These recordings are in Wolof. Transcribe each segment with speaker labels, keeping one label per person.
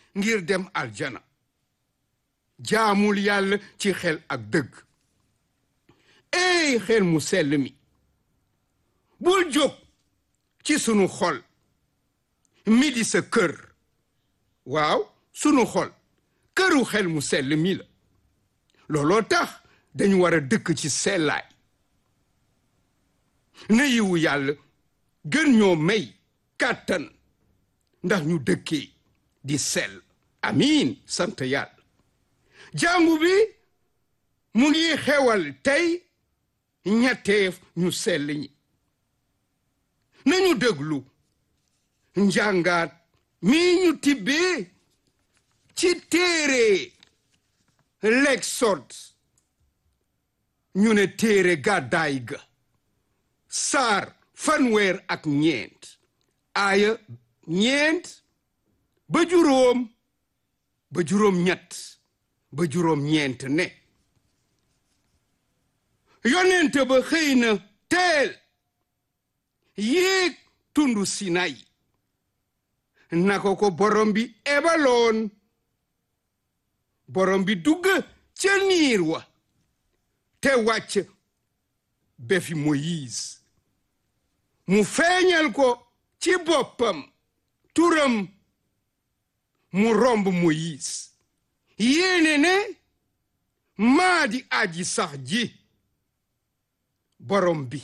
Speaker 1: ngir dem aljana jaamul yàlla ci xel ak dëgg ey xel mu sell mi bul jóg ci sunu xol mi di sa kër waaw sunu xol këru xel mu sell mi la looloo tax dañu war a dëkk ci sellaay na yiwu yàlla gën ñoo may kàttan ndax ñu dëkkee di sell amiin sant yàlla jàngu bi mu ngi xewal tey ñetteef ñu sell ñi nañu déglu njàngaat mi ñu tibbee ci téere l'Exode ñu ne téere gàddaay ga saar fanweer ak ñeent aaya ñeent ba juróom ba juróom ñett ba juróom ñeent ne yonent ba xëy na teel yéeg tundu Sinay naka ko borom bi ebaloon borom bi dugg ca niir wa te wàcc be fi Moïse mu feeñal ko ci boppam turam mu romb Moïse yéene ne maa di aji sax ji borom bi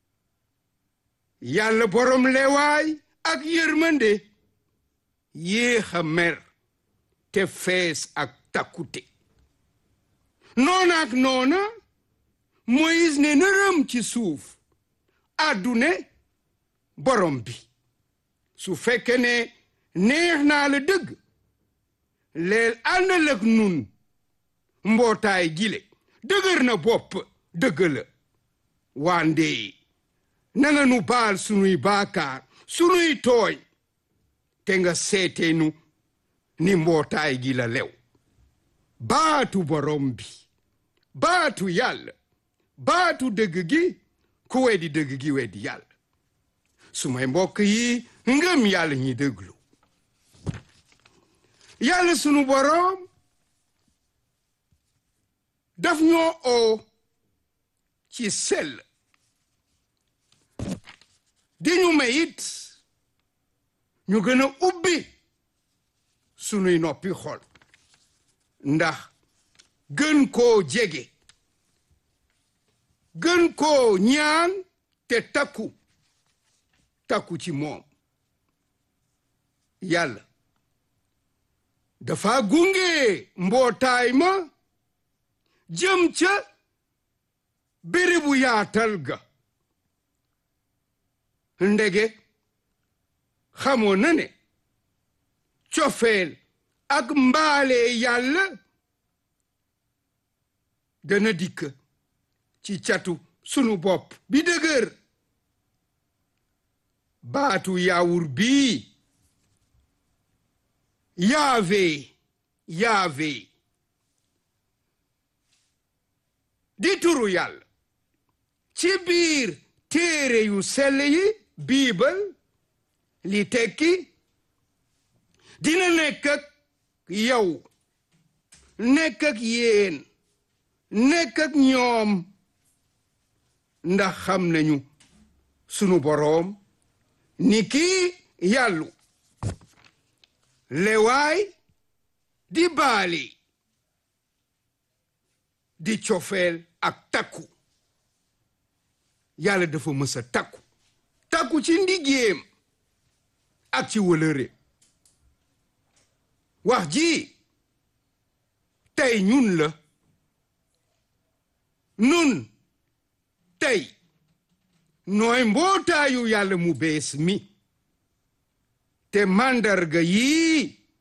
Speaker 1: yàlla borom lewaay ak yërmande yéex a mer te fees ak takkute noona ak noona Moïse ne nërëm ci suuf àddune borom bi su fekke ne neex naa la dëgg leel àndal ak nun mbootaay gile dëgër na bopp dëgg la wande nanga nu baal sunuy baakaar sunuy tooñ te nga seeteenu ni mbootaay gi la lew baatu borom bi baatu yàlla baatu dëgg gi ku weddi dëgg gi weddi yàlla su may mbokk yi ngëm yàlla ñi déglu yàlla sunu boroom daf ñoo oo ci sell di ñu mayit ñu gën a ubbi sunuy noppi xol ndax gën koo jege gën koo ñaan te takku takku ci moom yàlla dafa gunge mbootaay ma jëm ca bérébu yaatal ga ndege xamoon na ne cofeel ak mbaale yàlla dana dikk ci catu sunu bopp bi dëgër baatu yaawur bii yaave yaave di turu yàlla ci biir téere yu sell yi biibal li tekki dina nekk ak yow nekk ak yéen nekk ak ñoom ndax xam nañu sunu boroom ni kii yàllu lewaay di baali di cofeel ak takku yàlla dafa mës a takku takku ci ndigéem ak ci wëlëre wax ji tey ñun la nun tey nooy mbootaayu yàlla mu bees mi te màndarga yii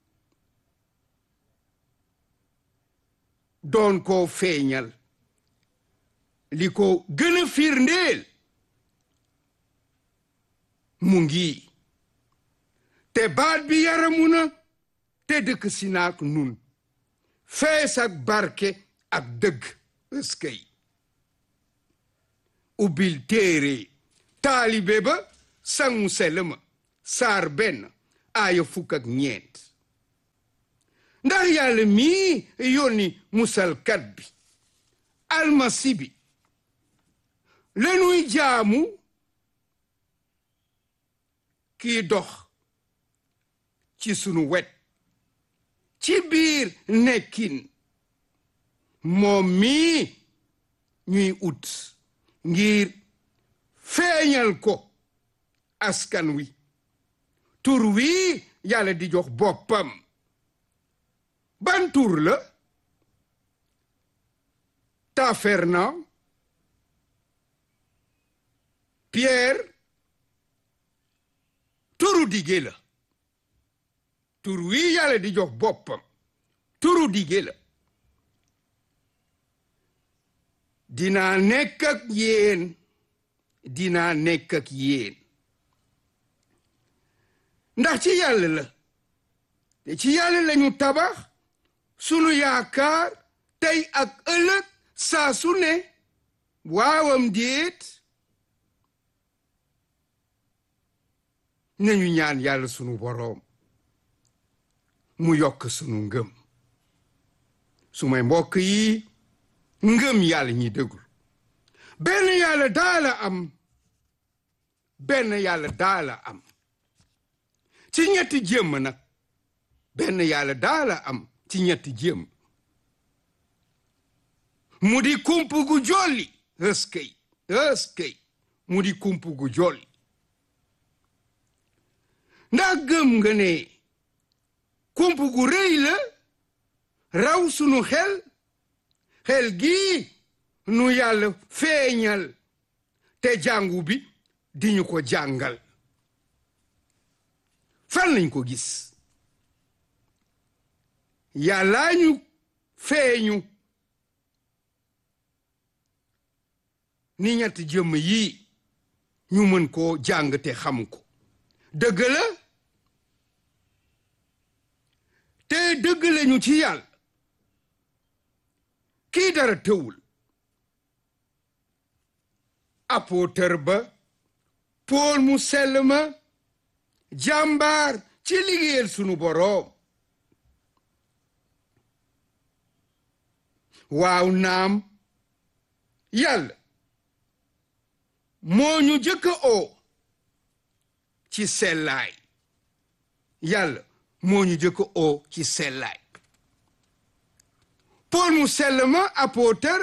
Speaker 1: doon koo feeñal li ko gën a firndeel mu ngi te baat bi yaramu na te dëkk si naak nun fees ak barke ak dëgg ëskëy ubbil téere taalibe ba sangu selma saar benn aaya fukk ak ñeent ndax yàlla mii yónni musalkat bi almasi bi lanuy jaamu kii dox ci sunu wet ci biir nekkin moom mii ñuy ut ngir feeñal ko askan wi tur wi yàlla di jox boppam ban tur la Taferna Pierre turu dige la tur wi yàlla di jox boppam turu dige la dinaa nekk ak yéen dinaa nekk ak yéen ndax ci yàlla la te ci yàlla lañu tabax sunu yaakaar tey ak ëllëg saa su ne waawam déet nañu ñaan yàlla sunu boroom mu yokk sunu ngëm su may mbokk yi ngëm yàlla ñi dégul benn yàlla daala am benn yàlla daala am ci ñetti jëmm nag benn yàlla daala am ci ñetti jëmm mu di kump gu jolli ëskëy ëskëy mu di kump gu jolli ndax gëm nga ne kump gu rëy la raw sunu xel xel gii nu yàlla feeñal te jàngu bi di ñu ko jàngal fan lañ ko gis yàllaa ñu feeñu ni ñetti jëmm yii ñu mën koo jàng te xam ko dëgg la te dëgg lañu ci yàlla kii dara tëwul apôtre ba Pool mu sell ma jàmbaar ci liggéeyal sunu boroom waaw naam yàlla moo ñu jëkk oo ci sellaay yàlla moo ñu jëkk oo ci sellaay Pool mu sell ma apôtre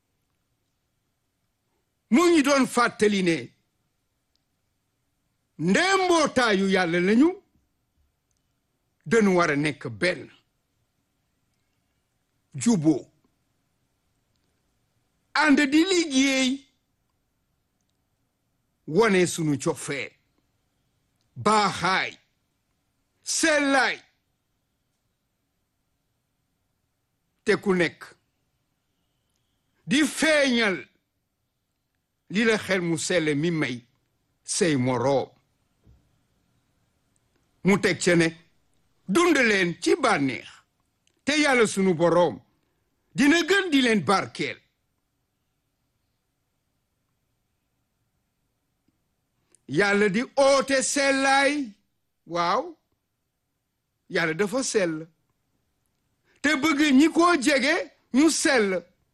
Speaker 1: mu ñu doon fàttali ne ndee mbootaayu yàlla lañu dañu war a nekk benn juboo ànd di liggéey wone sunu cofeet baaxaay sellaay te ku nekk di feeñal li la xel mu selle mi may say moroom mu teg ca ne dund leen ci bànneex te yàlla sunu boroom dina gën di leen barkeel yàlla di oote sellaay waaw yàlla dafa sell te bëgg ñi ko jege ñu sell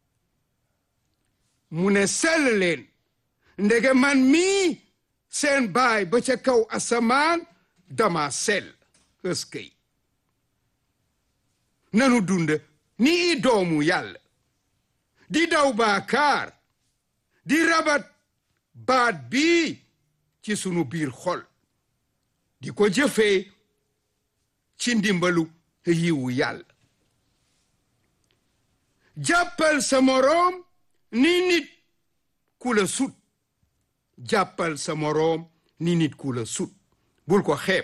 Speaker 1: mu ne sell leen ndege man mii seen baay ba ca kaw asamaan dama sell ëskëy nanu dund ni i doomu yàlla di daw baakaar di rabat baat bii ci sunu biir xol di ko jëfee ci ndimbalu yiwu yàlla jàppal sa moroom ni nit ku la sut jàppal sa moroom ni nit ku la sut bul ko xeeb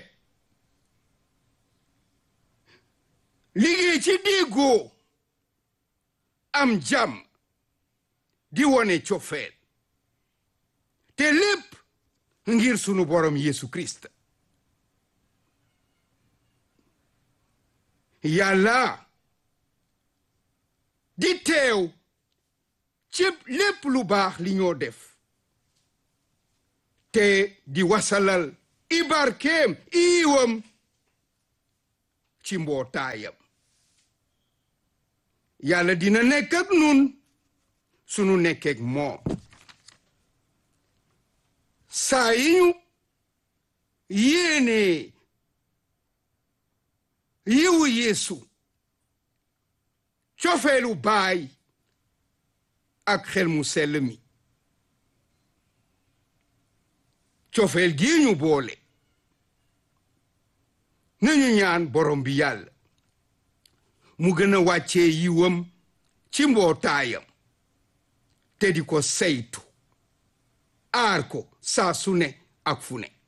Speaker 1: liggéey ci déggoo am jàmm di wone cofeel te lépp ngir sunu borom Yesu Christ yàlla di teew ci lépp lu baax li ñoo def te di wasalal i barkeem iiwam ci mbootaayam yàlla dina nekk ak nun sunu nekkeek moom saa yi ñu yéene yiwu yeesu cofeelu baay ak xel mu sell mi cofeel gii ñu boole nañu ñaan borom bi yàlla mu gën a wàccee yiwam ci mbootaayam te di ko saytu aar ko saa su ne ak fu ne